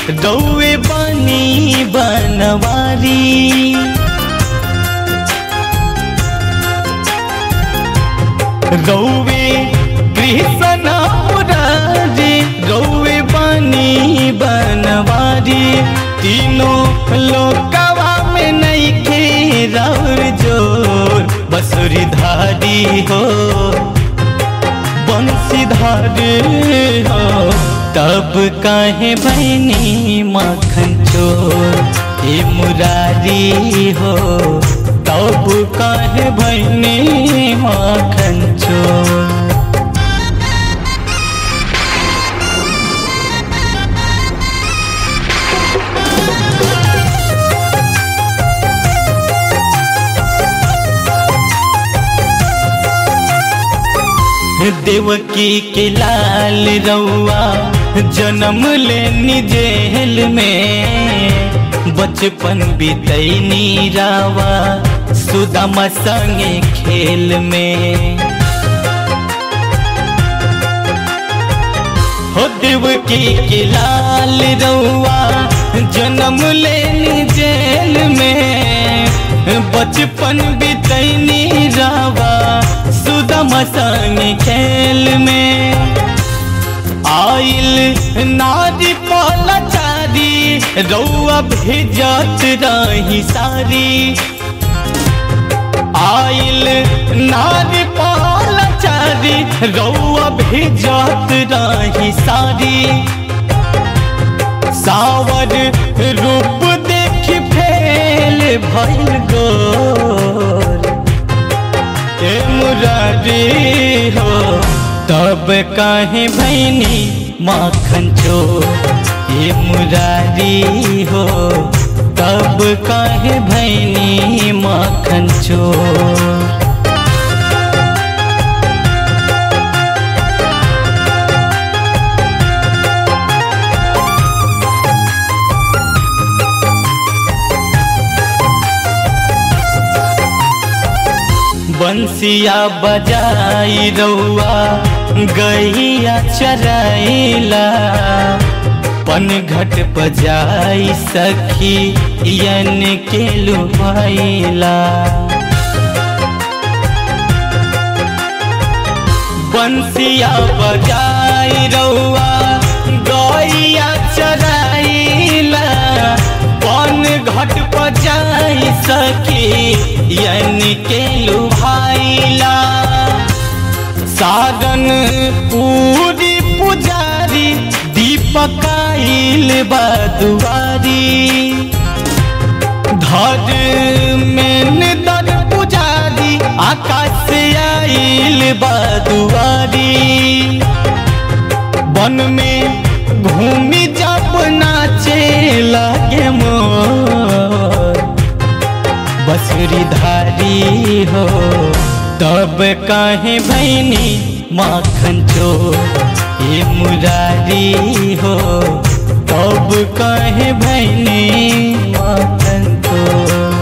रौवे बनी बनवारी रौवे कृष्ण मुरारी रौवे बनी बनवारी तीनों लोकवा में नहीं के रौर जोर बसुरी धारी हो बंसीधारी हो तब काहे बहनी माखन चोर हे मुरारी हो तब काहे बहनी माखन चोर देवकी के लाल रउआ जन्म लेनी जेल में बचपन बीतैनी रावा सुदामा संगे खेल में हो देवकी के लाल रउआ जन्म लेनी जेल में बचपन बीतैनी रावा सुदम संग खेल में आइल नारी पलचारी रउआ भेजत रही सारी आइल नारी पलचारी रउआ भेजत रही सारी सावर रूप देख फेल भइल गोर ए मुरारी हो तब काहे भैनी माखन चोर ए मुरारी हो तब काहे भैनी माखन चोर बंसिया बजाई रउआ गैया चराइला पन घट बजाई सखी यन के लुभाइला बंसिया बजाई रउआ गैया चराइला पन घट बजाई सखी यन के लुभाइला साधन पूरी पुजारी दीपकाइल बदुआरी धर में दर पुजारी आकाश से आइल बदुआरी वन में घूमी जब नाचे लगे मोर बसुरी धारी हो तब काहे भैनी माखन चोर ये मुरारी हो तब काहे भैनी माखन चोर